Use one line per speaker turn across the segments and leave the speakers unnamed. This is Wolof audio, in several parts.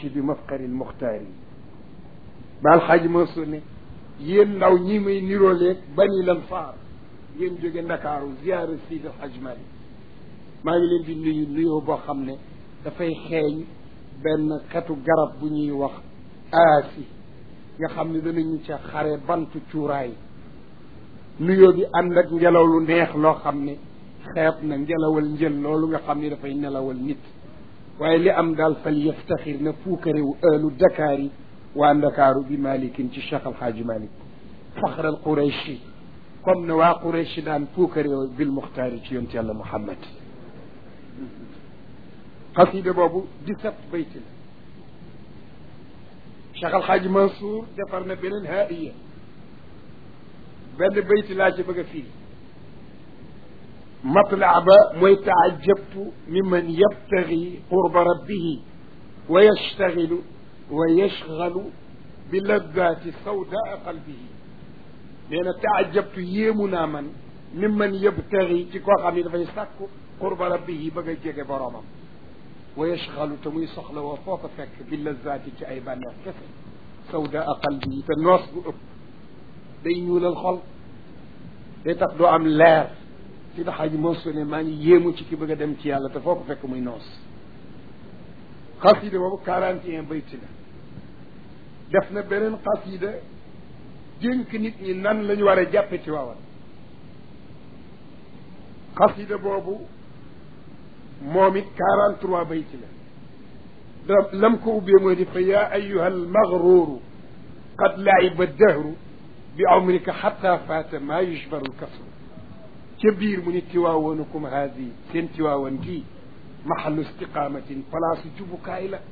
almaashi bi mafqari almuxtaari baal xaaj Mansour ne yéen ndaw ñi may nirooleeg bani lan faar ngeen jóge ndakaaru ziyaara Seydi El Hadji Malick maa ngi leen di nuyu nuyoo boo xam ne dafay xeeñ benn xetu garab bu ñuy wax aasi nga xam ne danañu ca xare bantu cuuraay nuyoo bi ànd ak ngelaw lu neex loo xam ne xeeb na ngelawal njël loolu nga xam ne dafay nelawal nit waaye li am daal fal yaftaxir na puukarewu ëllu Dakar yi waa Ndakaaru bi malikin ci Cheikh Al Hadji Malick faxral Qurayshi comme ne waa Qurayshi daan puukarewu bil muxtaari ci yonent yàlla Muhammad xasida boobu dix-sept bayti la Cheikh Al Hadji Mansour defar na beneen haaiya benn bayti laa ci bëgg a fii matlaa ba mooy taajabtu mimman yabtagi qurba rabbihi wa yashtagilu wa yashgalu bi laddaati sawdaa qalbihi nee na taajabtu yéemu naa man mimman yabtagi ci koo xam ne dafay sàkku qurba rabbihi bëgg a jege boroomam wa yashgalu te muy soxla woo foo ko fekk bi laddaati ci ay bànneex kese sawdaa qalbihi te noos bu ëpp day ñuulal xol day tax doo am leer si daxaaji Mansour ne maa ngi yéemu ci ki bëgg a dem ci yàlla te foo ko fekk muy noos xasida boobu quarante et un bayti la def na beneen xasida dénk nit ñi nan la ñu war a jàppe ci waawan xasida boobu moom it quarante trois bayti la da lam ko ubbee mooy di fa yaa ayuha almagruru qad laiba dahru bi umrika xata faata maa yushbaru lkasru ca biir mu ni tiwaawanukum haadi seen tiwaawan gii maxallu istiqaamatin palaasu jubukaay la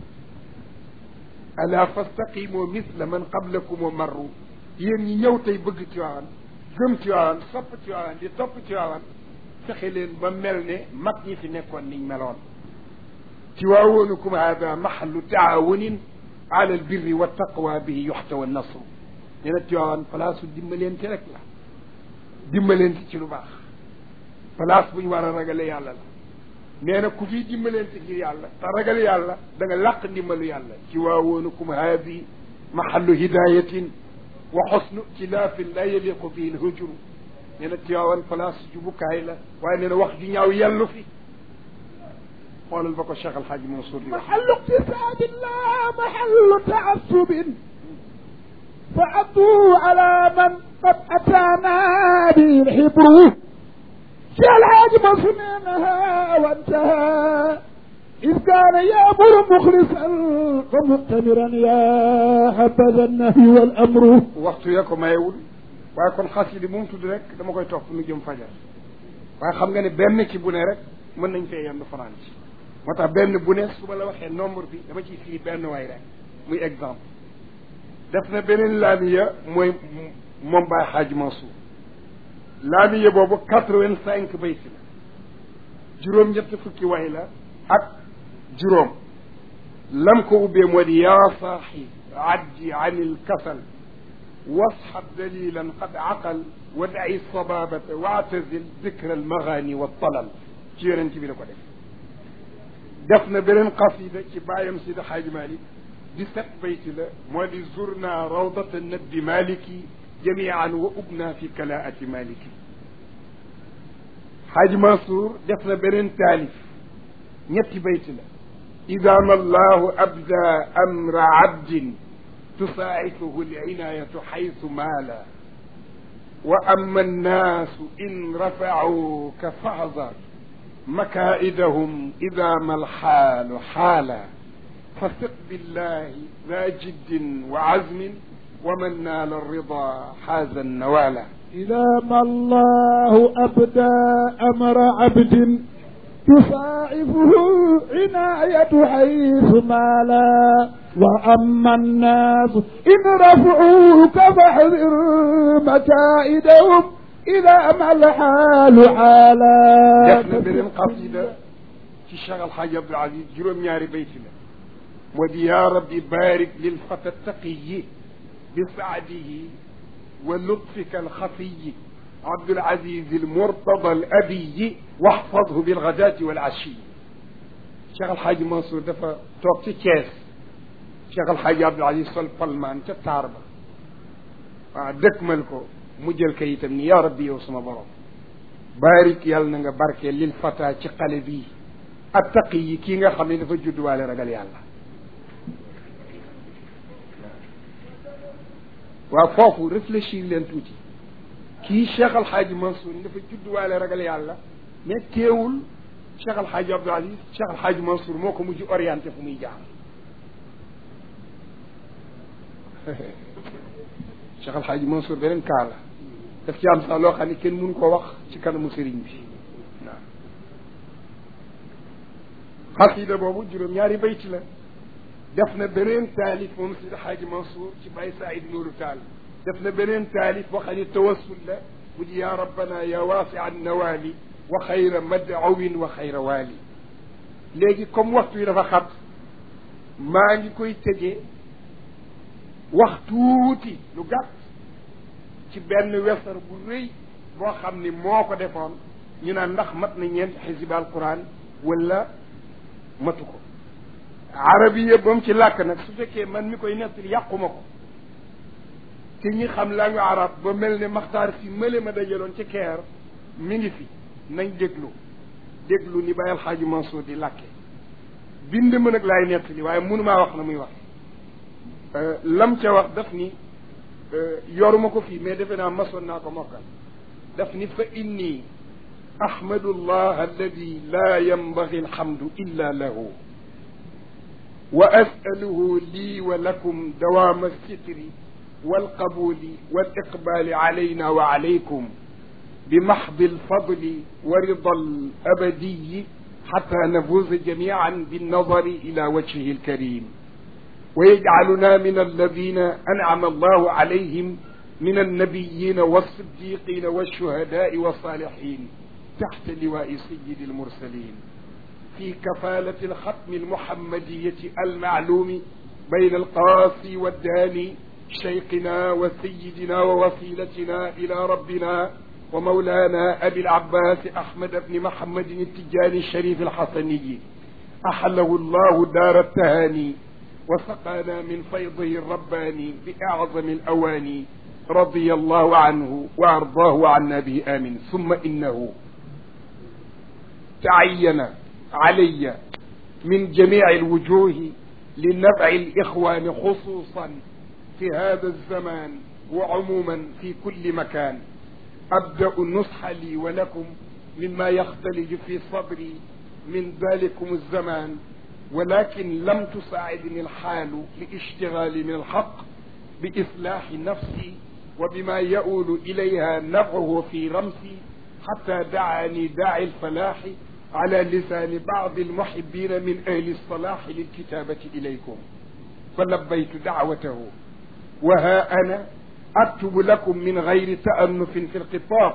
ala fastaqimoo misla man qablakum wa marru yéen ñi ñëw tey bëgg tiwaawan gëm tiwaawan sopp tiwaawan di topp tiwaawan fexe leen ba mel ne mag ñi fi nekkoon niñ meloon tiwaawanukum haada maxallu taawunin ala albirri wa taqwa bihi yuxtawa nasru nee na tiwaawan palaasu dimbalente rek la dimbalente ci lu baax place bu ñu war a ragale yàlla la nee na ku fi dimbalente ngir yàlla te ragale yàlla da nga làq ndimbalu yàlla ci waawoonukum haadi mahallu hidayatin wa xosnu tilaafin la yaliqu bihi lhujru nee na tiwaawan place jubukaay la waaye nee na wax ju ñaaw yellu fi xoolal ba ko Cheikh Alhaaji Mansour di wax
mahallu iqtisaadin la mahallu taassubin fa addu ala man qad ataana bi lxibru Cheikh Alhaaji Mansour nee na haa wantaha إذ كان يأمر مخلصا ومؤتمرا يا حبذا النهي والأمر
waxtu ya ko mayewul waaye kon xasida bu mu tudd rek dama koy topp nu jëm fajar waaye xam nga ne benn ci bu ne rek mën nañ fee yendu fanaan ci moo tax benn bu ne su ma la waxee nombre bi dama ciy firi benn way rek muy exemple def na beneen laamiya mooy moom Baay Xaaj Mansour laamiya boobu quatre-vingt-cinq bayti la juróom-ñett fukki way la ak juróom lam ko ubbee moo di yaa saaxi addi an ilkasal wasxab dalilan qad aqal wa daci sababata waatazil dikra almagaani waltalal ci yonent bi la ko def def na beneen qasida ci bàyyam Sidi Xaaji Malik di set bayti la moo di zurna rawdata nabbi maliki jamian wa ubna fi kalaati maliki Xaaji Mansour def na beneen taalif ñetti bayti la ida ma allahu abda amra abdin tusaacifuhu linayatu xaytu maala wa ama annaasu in rafacuuka faxdar makaidahum ida ma alxaalu xaala fasiq billahi daa jiddin wa azmin wa man naala alrida xaaza annawaala
إذا ما الله أبدى أمر عبد تصاعفه عناية حيث مالا وأما الناس إن رفعوك فاحذر مكائدهم إذا ما الحال حالا
def na beneen qasida ci Cheikh Alxaaji Abdul Aziz juróom-ñaari bayti la moo di yaa rabbi barik lil fata taqiyi bi saadihi wa lutfika alxafiyi Abdul Aziz al-Murtada al-Abiyi waxfadhu bil ghadaati wal ashiyi Cheikh Alxaaji Mansour dafa toog ci Thiès Cheikh Al Hadj Abdoul Aziz sol palmaan ca taar ba waaw dëkkmal ko mu jël kayitam ni yaa rabbi yow sama borom baarik yàlla na nga barke lil fata ci xale bii attaqi yi kii nga xam ne dafa judduwaale ragal yàlla waaw foofu réfléchir leen tuuti kii Cheikh Al Hadj Mansour dafa judduwaale ragal yàlla mais teewul Cheikh Al Hadj Abdoul Aziz Cheikh Al Hadj Mansour moo ko mujj orienté fu muy jaar Cheikh Al Hadj Mansour beneen kaa la daf ci am sax loo xam ne kenn mënu ko wax ci kanamu sëriñ bi waaw xasida boobu juróom-ñaari bayti la def na beneen taalif moom Sidi Hadj Mansour ci Baye Saïd Nourou Tall def na beneen taalif boo xam ne tawassul la bu di yaa rabbana ya waasi an nawaali wa xayra madawin wa xayra waali léegi comme waxtu yi dafa xat maa ngi koy tëjee wax tuuti lu gàtt ci benn wesar bu rëy boo xam ni moo ko defoon ñu naan ndax mat na ñeent xisib alquran wala matu ko arabiya ba mu ci làkk nag su fekkee man mi koy nettali yàquma ko te ñi xam langue arab ba mel ne maxtaar si mële ma dajaloon ci keer mi ngi fi nañ déglu déglu ni Baye Alxaaji Mansour di làkke bind ma nag laay nettali waaye mënumaa wax na muy wax lam ca wax daf ni yoruma ko fii mais defe naa masoon naa ko mokkal daf ni fa inni ahmadu llah alladi la yanbagi alhamdu illa lahu wa asaluhu lii wa lakum dawaama alsitri walqabuli waliqbali alayna wa alaykum بمحض الفضل ورضا الأبدي حتى نفوز جميعا بالنظر إلى وجهه الكريم ويجعلنا من الذين أنعم الله عليهم من النبيين والصديقين والشهداء والصالحين تحت لواء سيد المرسلين في كفالة الختم المحمدية المعلوم بين القاصي والداني شيخنا وسيدنا ووسيلتنا إلى ربنا ومولانا أبي العباس أحمد بن محمد التجاني الشريف الحسني أحله الله دار التهاني وسقانا من فيضه الرباني بأعظم الأواني رضي الله عنه وأرضاه عنا به آمين ثم إنه تعين علي من جميع الوجوه لنفع الإخوان خصوصا في هذا الزمان وعموما في كل مكان أبدأ النصح لي ولكم مما يختلج في صدري من ذلكم الزمان ولكن لم تساعدني الحال لاشتغالي من الحق بإصلاح نفسي وبما يؤول إليها نفعه في رمسي حتى دعاني داعي الفلاح على لسان بعض المحبين من أهل الصلاح للكتابة إليكم فلبيت دعوته وها أنا أكتب لكم من غير تأنف في الخطاب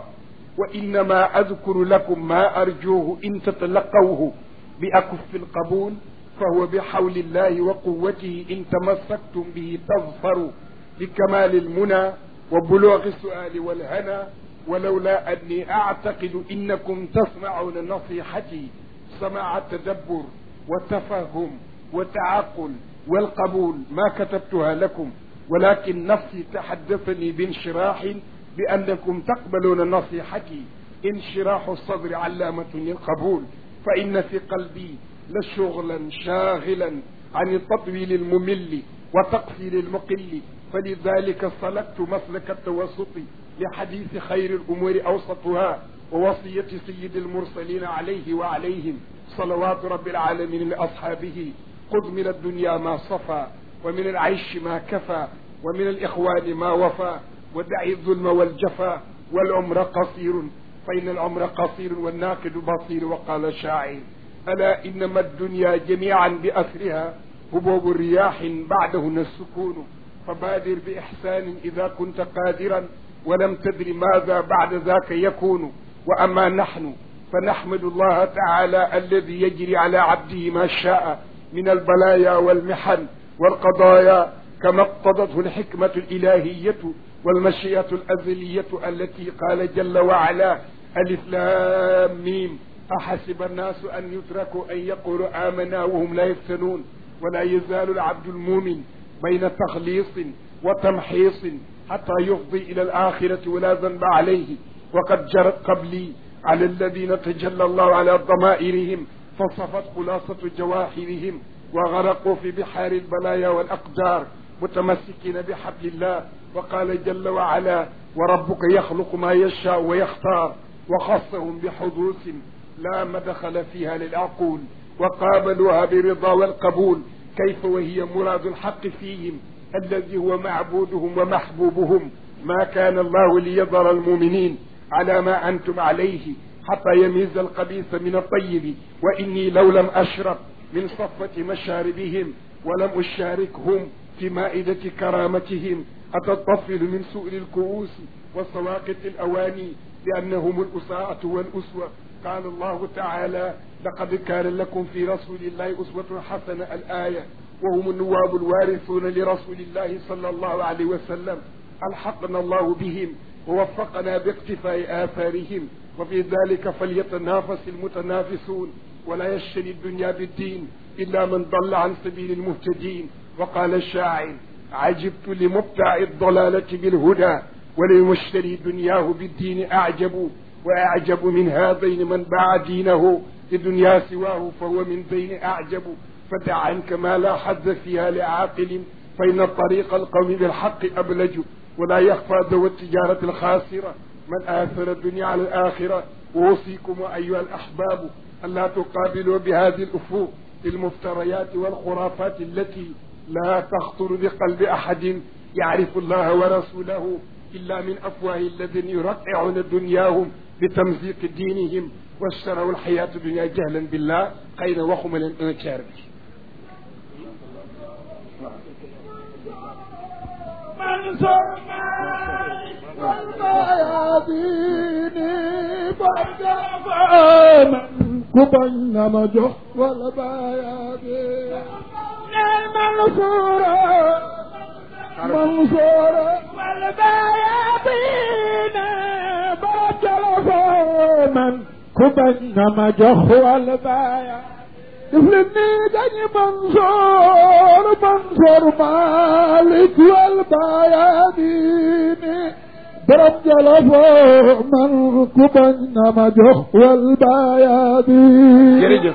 وإنما أذكر لكم ما أرجوه إن تتلقوه بأكف القبول فهو بحول الله وقوته إن تمسكتم به تظفروا بكمال المنى وبلوغ السؤال والهنا ولولا أني أعتقد إنكم تسمعون نصيحتي سماع التدبر والتفهم والتعقل والقبول ما كتبتها لكم ولكن نفسي تحدثني بانشراح بأنكم تقبلون نصيحتي انشراح الصدر علامة للقبول فإن في قلبي لشغلا شاغلا عن التطويل الممل وتقصير المقل فلذلك سلكت مسلك التوسط لحديث خير الأمور أوسطها ووصية سيد المرسلين عليه وعليهم صلوات رب العالمين لأصحابه خذ من الدنيا ما صفى ومن العيش ما كفى ومن الإخوان ما وفى ودع الظلم والجفا والعمر قصير فإن العمر قصير والناقد بصير وقال الشاعر ألا إنما الدنيا جميعا بأسرها هبوب رياح بعدهن السكون فبادر بإحسان إذا كنت قادرا ولم تدر ماذا بعد ذاك يكون وأما نحن فنحمد الله تعالى الذي يجري على عبده ما شاء من البلايا والمحن والقضايا كما اقتضته الحكمة الإلهية والمشيئة الأزلية التي قال جل وعلا ألف لام ميم أحسب الناس أن يتركوا أن يقولوا آمنا وهم لا يفتنون ولا يزال العبد المؤمن بين تخليص وتمحيص حتى يفضي إلى الآخرة ولا ذنب عليه وقد جرت قبلي على الذين تجلى الله على ضمائرهم فصفت خلاصة جواهرهم وغرقوا في بحار البلايا والأقدار متمسكين بحبل الله وقال جل وعلا وربك يخلق ما يشاء ويختار وخصهم بحدوث لا مدخل فيها للعقول وقابلوها بالرضا والقبول كيف وهي مراد الحق فيهم الذي هو معبودهم ومحبوبهم ما كان الله ليضر المؤمنين على ما أنتم عليه حتى يميز القبيث من الطيب وإني لو لم أشرب من صفة مشاربهم ولم أشاركهم في مائدة كرامتهم أتطفل من سؤل الكؤوس وسواقط الأواني لأنهم الأساءة والأسوة قال الله تعالى لقد كان لكم في رسول الله أسوة حسنة الآية وهم النواب الوارثون لرسول الله صلى الله عليه وسلم ألحقنا الله بهم ووفقنا باقتفاء آثارهم وفي ذلك فليتنافس المتنافسون ولا يشتري الدنيا بالدين إلا من ضل عن سبيل المهتدين وقال الشاعر عجبت لمبتع الضلالة بالهدى ولمشتري دنياه بالدين أعجب وأعجب من هذين من باع دينه لدنيا سواه فهو من بين أعجب فدع عنك ما لا حد فيها لعاقل فإن طريق القوم بالحق أبلج ولا يخفى ذو التجارة الخاسرة من آثر الدنيا على الآخرة وأوصيكم أيها الأحباب ألا تقابلوا بهذه الأفوق المفتريات والخرافات التي لا تخطر بقلب أحد يعرف الله ورسوله إلا من أفواه الذين يرقعون دنياهم بتمزيق دينهم واشتروا الحياة الدنيا جهلا بالله خير وخم الانكار
من سمعي والمياديني برجع من كبن مجح والبيادين المنصورة منصورة والبيادين برجع من كبن مجح والبيادين يفلني دني منصور منصور مالك والبيادين ضرب جلفو من كبن مجح والبيادين
jërëjëf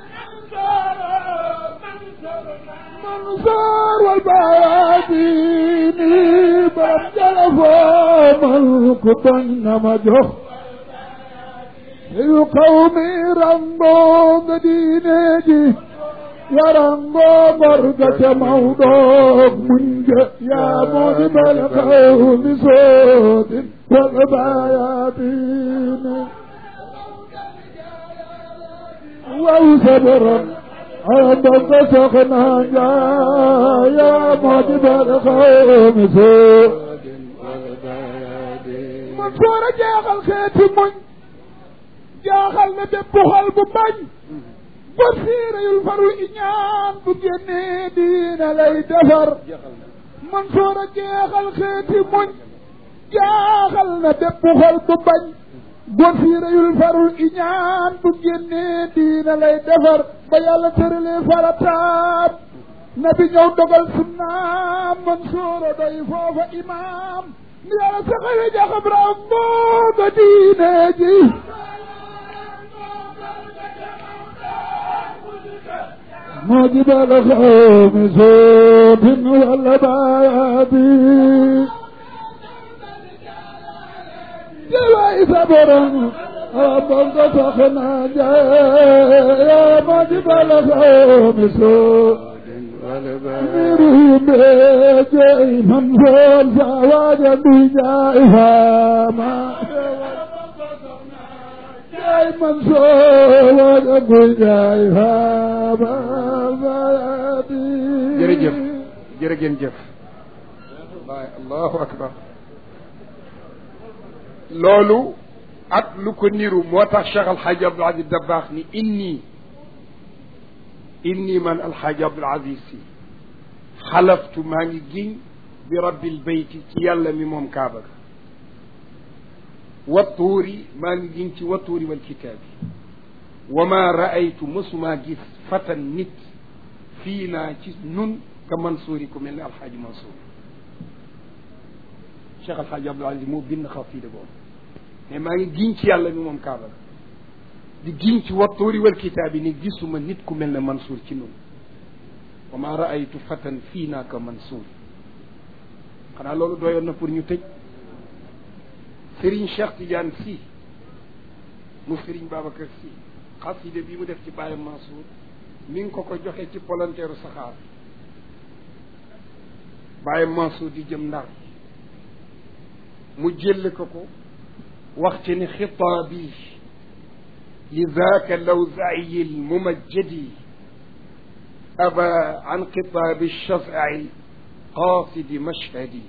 منصور والبيادين ضرب جلفو من كبن مجح القوم رنبو مدينتي يا رنبو مرقة موضوع منج يا مذب القوم صوت والبياتين وصبرا عندك سخنا يا مذب القوم صوت منصور جاغل خيتي منج jaaxal na bépp xol bu bañ ba siira yul farul iñaan bu génnee diina lay defar man soor a jeexal xeeti muñ jaaxal na bépp xol bu bañ ba siira yul farul iñaan bu génnee diina lay defar ba yàlla tëralee farataam nabi ñëw dogal sunnaam man soora doy foofa imaam ni yàlla saxale jaxab raam booba diine ji موجب الخوم صوت والبادي جواي صبرا ربك فخنا يا موجب الخوم صوت مريم جاي من فول زواج بجائها ما جاي من فول بجائها
jërëjëf jërëgeen jëf wallaay allahu akbar loolu ak lu ko niru moo tax Cheikh Alxaaji Abdul Aziz Dabaax ni inni inni man Alxaaji Abdul Aziz si xalaftu maa ngi giñ bi rabbil bayti ci yàlla mi moom kaaba ga wattuuri maa ngi giñ ci wattuuri wal kitaabi wa ma raaytu mësumaa gis fatan nit fii naa ci nun ka Mansour yi ku mel ne alxaaji Mansour Cheikh alxaaji Abdul Aziz moo bind xasida boobu mais maa ngi giñ ci yàlla mi moom kaaba di giñ ci wattuuri wal kitaab yi ni gisuma nit ku mel ne Mansour ci nun wa ma raaytu fatan fii naa ka Mansour xanaa loolu doyoon na pour ñu tëj Serigne Cheikh Tidiane Sy mu Serigne Babacar Sy xasida bi mu def ci Baye Mansour mi ngi ko ko joxe ci volontaire saxaar Baye Mansour di jëm ndar mu jël ko ko wax ci ni xitaabi li zaaka lawzaayi lmumajjadi aba an xitaabi shafai qaasidi mashhadi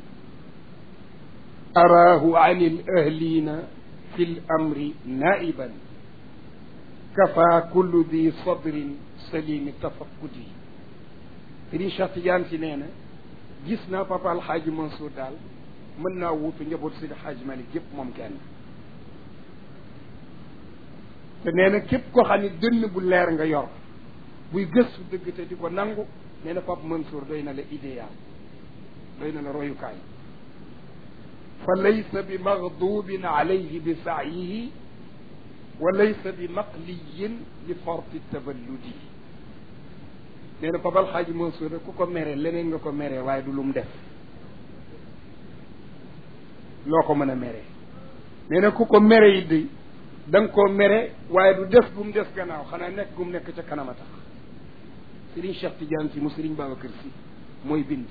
araahu an alahlina fi lamri naiban kafa kullu di sadrin salimi tafakkudi Sëriñ Cheikh Tidiane si nee na gis naa papa alxaaji Mansour daal mën naa wuutu njaboot Seydi Xaaji Malik yëpp moom kenn te nee na képp koo xam ne dënn bu leer nga yor buy gëstu dëgg te di ko nangu nee na papa Mansour doy na la idéal doy na la royukaay fa laysa bi magdubin alayhi bi saayihi wa laysa bi maqliyin li farti taballudi nee na Papa Alxaaji Mansour rek ku ko mere leneen nga ko mere waaye du lu mu def loo ko mën a mere nee na ku ko mere yi di da nga koo mere waaye du def gu mu des gannaaw xanaa nekk gu mu nekk ca kanam a tax Serigne Cheikh Tidiane si mu Serigne Babacar si mooy bind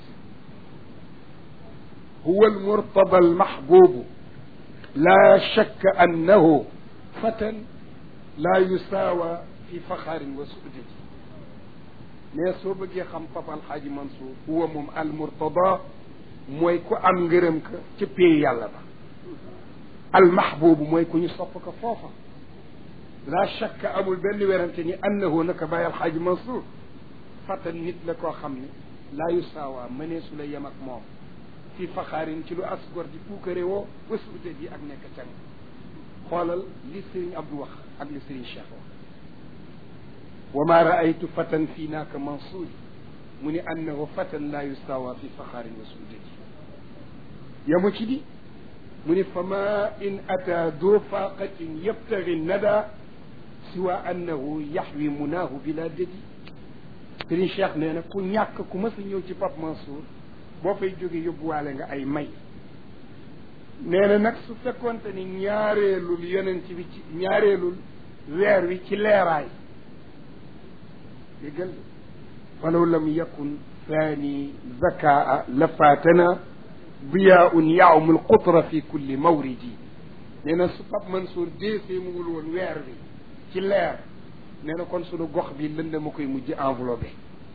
huwa almurtada almahbubu la shakka annahu fatan la yusaawa fi faxaarin wa suudati mais soo bëggee xam papa alxaaji Mansour huwa moom almurtada mooy ku am ngërëm ka ca péey yàlla ba almahbubu mooy ku ñu sopp ko foofa la shakka amul benn werante ni annahu naka bàyyi alxaaji Mansour fatan nit la koo xam ne laa yusaawa mënee su la yem ak moom fi faxaarin ci lu asgor di puukare woo wasuute ji ak nekk càng xoolal li Serigne Abdou wax ak li Serigne Cheikh wax wa ma raaytu fatan fii naaka mansuuri mu ni annahu fatan laa yustawa fi faxaarin wasuute ji yamu ci di mu ni fa ma in ata do faqatin yabtagi nada siwa annahu yaxwi munaahu bila dëdi Serigne Cheikh nee na ku ñàkk ku mas a ñëw ci Pape Mansour boo fay jóge yóbbuwaale nga ay may nee na nag su fekkonte ni ñaareelul yonent bi ci ñaareelul weer wi ci leeraay déggal falaw lam yakun thani zakaa la faatana diyaun yaamu lqutra fi kulli mawridi nee na su Pape Mansour deesee mu wul woon weer wi ci leer nee na kon sunu gox bi lënd ma koy mujj enveloppé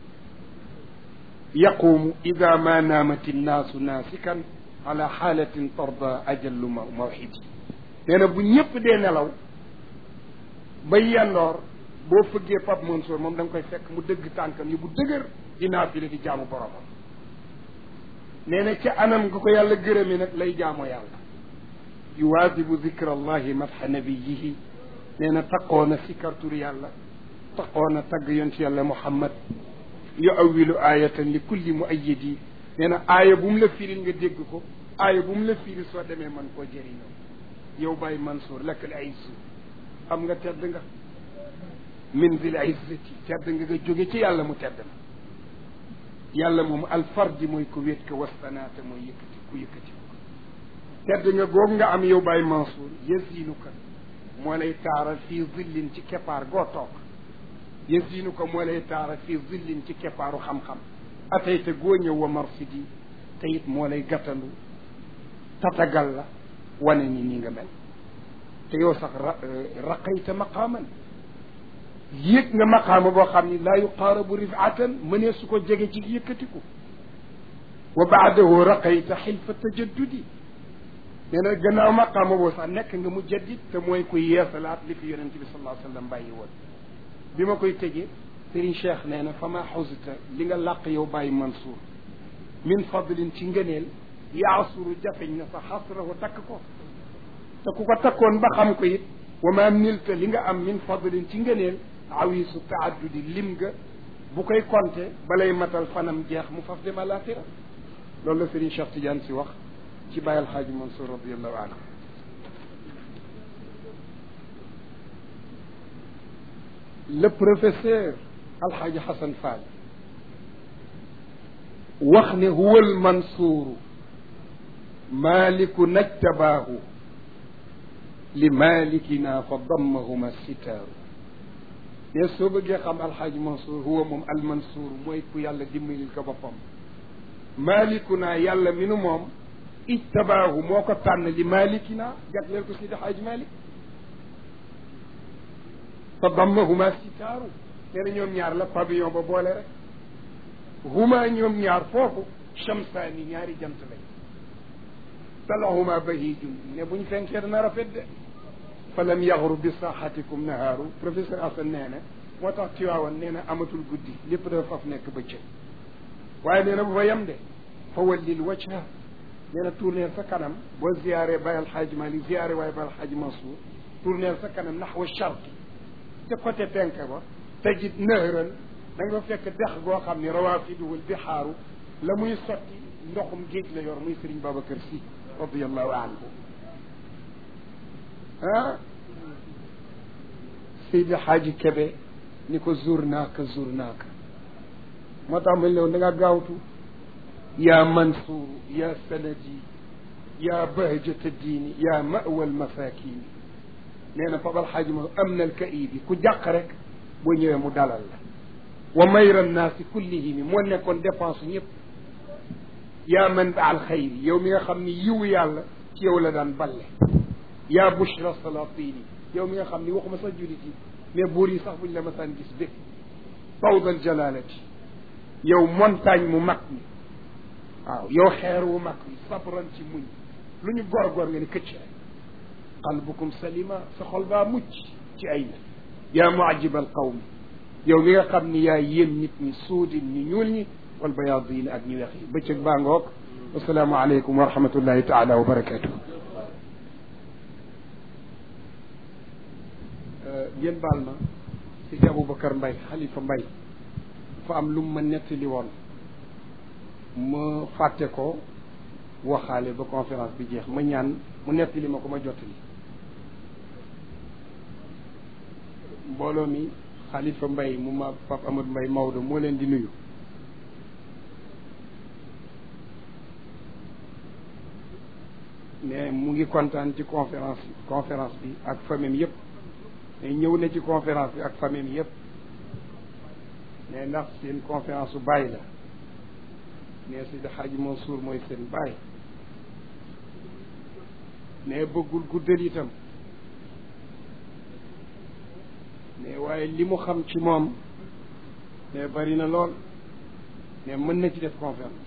yaqumu ida ma naamat innaasu naasikan ala xaalatin tarda ajallu ma mawxidi nee na bu ñëpp dee nelaw ba yandoor boo fëggee Pape Mansour moom da nga koy fekk mu dëgg tànkam yi bu dëgër di naafile di jaamu boromam nee na ca anam nga ko yàlla gërëmi nag lay jaamoo yàlla yuwaadibu dikra allahi madxa nabiyihi nee na taqoo na sikartur yàlla taqoo na tagg yonent yàlla muhammad yu awilu ayatan li kulli muayyidi nee na aaya bu mu la firil nga dégg ko aaya bu mu la firil soo demee man koo jëriñoo yow Baye Mansour lakk al izzu am nga tedd nga min zil izzati tedd nga nga jóge ci yàlla mu tedd na yàlla moom alfardi mooy ko wéet ko wastanaata mooy yëkkati ku yëkkati ko tedd nga goog nga am yow Baye Mansour yasiinu ka moo lay taaral fii zillin ci keppaar goo toog yasiinu ko moo lay taaral fii zillin ci keppaaru xam-xam atayta goo ñëw wa marsidi te it moo lay gàttandu tatagal la wane ni nii nga mel te yow sax ra raqayta maqaaman yéeg nga maqaama boo xam ni laa yuqaarabu rifaatan mënee su ko jege ci yëkkatiku wa baadahu raqayta xilfa tajaddudi nee na gannaaw maqaama boo sax nekk nga mu jaddit te mooy kuy yeesalaat li fi yonente bi sallallahu alayhi wa sallam bàyyi woon bi ma koy tëjee Serigne Cheikh nee na fa ma xawsita li nga làq yow bàyyi Mansour min fadlin ci ngëneel yaasuru jafeñ na sa xasrahu takk ko te ku ko takkoon ba xam ko it wa ma nilta li nga am min fadlin ci ngëneel awisu taaddudi lim nga bu koy compter balay matal fanam jeex mu faf dem àlaxira loolu la Serigne Cheikh Tidiane si wax ci Baye Alxaaji Mansour radiallahu anhu le professeur Alxaaji Xasan Fall wax ne huwa almansuuru maaliku najtabaahu li maalikina fa dammahuma sitaaru ne soo bëggee xam alxaaji mansour huwa moom almansuur mooy ku yàlla dimbalil ko boppam maalikuna yàlla mi nu moom ijtabaahu moo ko tànn li maalikina jagleel ko sidi xaaji malik fa dammahuma sitaaru nee na ñoom ñaar la pavillon ba boole rek huma ñoom ñaar foofu chamsaani ñaari jant lañ talahuma bahijun ne buñ fenkee dana rafet de fa lam yaxru bi saxatikum nahaaru professeur Assane nee na moo tax Tiwaawan nee na amatul guddi lépp dafa faf nekk bëccëg waaye nee na bu fa yem de fa wallil wajha nee na tourneel sa kanam boo ziyaare Baye Alxaaji Malik ziyaare waaye Baye Alxaaji Mansour tourneel sa kanam naxwa charqi ca côté penk ba tajid nahran da nga fekk dex goo xam ne rawaafiduhul bixaaru la muy sotti ndoxum géej la yor muy Serigne Babacar Sy radiallahu anhu ah Seydi Xaaji Kebe ni ko zur naaka zur naaka moo tax ma ñëw da nga gaawtu yaa Mansour yaa sanadi yaa bahjata diini yaa mawal masakini nee na Fapal Xaaji ma am na alkaibi ku jàq rek boo ñëwee mu dalal la wa mayra nnaasi kullihimi moo nekkoon dépense ñëpp yaa man ba al xayri yow mi nga xam ni yiwu yàlla ci yow la daan balle yaa bushra salatini yow mi nga xam ni waxuma sax julit yi mais buur yi sax buñ la masaan gis bég fawdal jalalati yow montagne mu mag mi waaw yow xeer wu mag mi sabran ci muñ lu ñu góor-góor nga ni këcc rek qalbukum salima sa xol baa mucc ci ay nit yaa muajib al qawmi yow mi nga xam ni yaa yéem nit ñi suudin ñi ñuul ñi wal bayaadin ak ñu weex yi bëccëg baa ngoog wasalaamu aleykum wa rahmatullahi taala wa barakatuh ngeen baal ma si Aboubacar Mbay xalifa Mbay dafa am lu mu ma nettali woon ma fàtte ko waxaale ba conférence bi jeex ma ñaan mu nettali ma ko ma jottali mbooloo mi xalifa Mbay mu ma Pape Amadou Mbay Maodo moo leen di nuyu mais mu ngi kontaan ci conférence conférence bi ak famille yëpp mais ñëw na ci conférence bi ak famille yëpp mais ndax seen conférence su bàyyi la mais Seydi Hadji Mansour mooy seen bàyyi mais bëggul guddal itam mais waaye li mu xam ci moom mais bari na lool mais mën na ci def conférence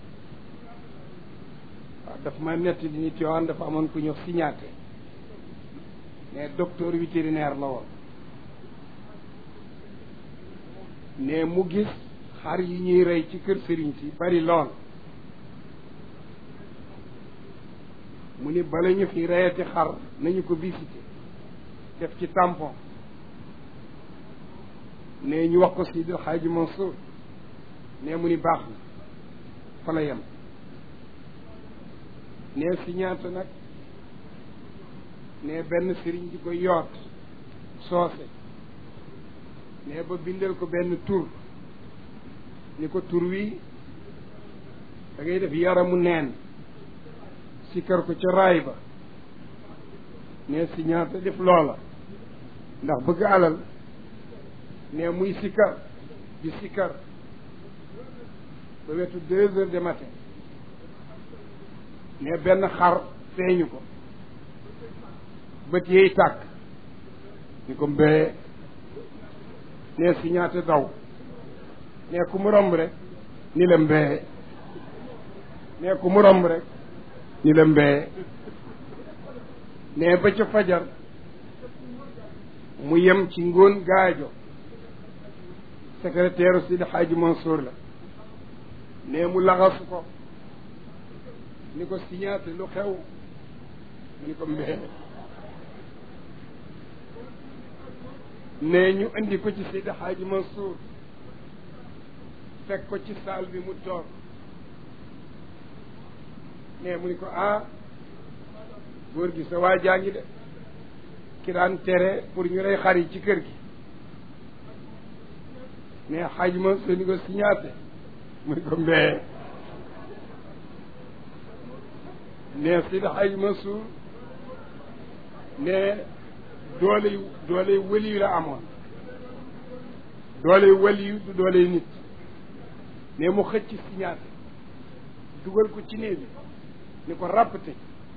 waaw daf ma nett di ni Tiwaawan dafa amoon ku ñëw signaté mais docteur vétérinaire la woon ne mu gis xar yi ñuy rey ci kër sëriñ si bari lool mu ni bala ñu fi reyati xar nañu ko visité def ci tampon ne ñu wax ko Seydi Xaaji Mansour ne mu ni baax na fa la yem ne si ñaata nag ne benn sëriñ di ko yoot soose ne ba bindal ko benn tur ni ko tur wi da ngay def yaramu neen sikkar ko ca raay ba ne si ñaata def loola ndax bëgg alal ne muy sikkar di sikkar ba wetu deux heures de matin ne benn xar feeñu ko bët yeey tàkk ñu ko mbee ne si ñaata daw ne ku mu romb rek ni la mbee ne ku mu romb rek ni la mbee ne ba ca fajar mu yem ci ngóon gaajo secrétaire Sidi Hadji Mansour la ne mu laxasu ko ni ko signaté lu xew mu ni ko mbee ne ñu indi ko ci Seydi Hadji Mansour fekk ko ci saal bi mu toog ne mu ni ko ah góor gi sa waa jaa ngi de ki daan tere pour ñu rey xar yi ci kër gi ne xaj ma su ni ko signaté mu ni ko mbee ne si xaj ma suur ne doole doole wëli la amoon doole wëli du doole nit ne mu xëcc signaté dugal ko ci néeg bi ni ko ràppte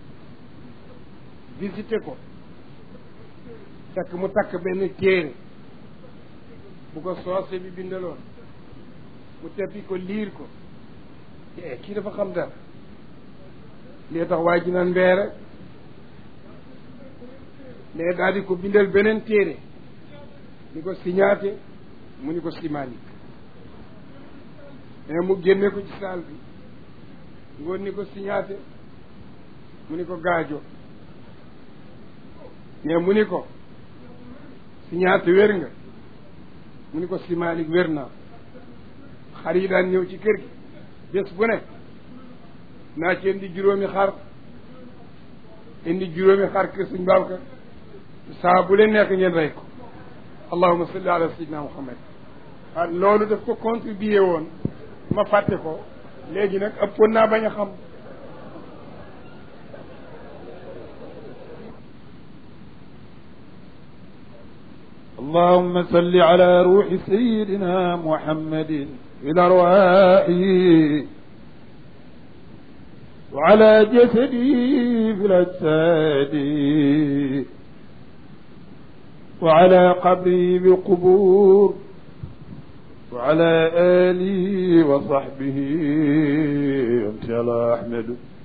visité ko fekk mu takk benn téere bu ko soose bi bindaloon mu teppi ko liir ko eh kii dafa xam dara lee tax waa ji naan mbee rek mais daal di ko bindal beneen téere ni ko signaté mu ni ko simanik mais mu génne ko ci saal bi ngoon ni ko signaté mu ni ko gaajo mais mu ni ko signaté wér nga mu ni ko simanik wér naa xar yi daan ñëw ci kër gi bés bu nekk naa ci indi juróomi xar indi juróomi xar kër suñ Babacar saa bu leen nekk ngeen rey ko allahuma salli ala sayyidina muhammad ah loolu daf ko contribué woon ma fàtte ko léegi nag ëppoon naa bañ a xam
اللهم صل على روح سيدنا محمد في الأرواح وعلى جسده في الأجساد وعلى قبره بالقبور وعلى آله وصحبه أنت يا أحمد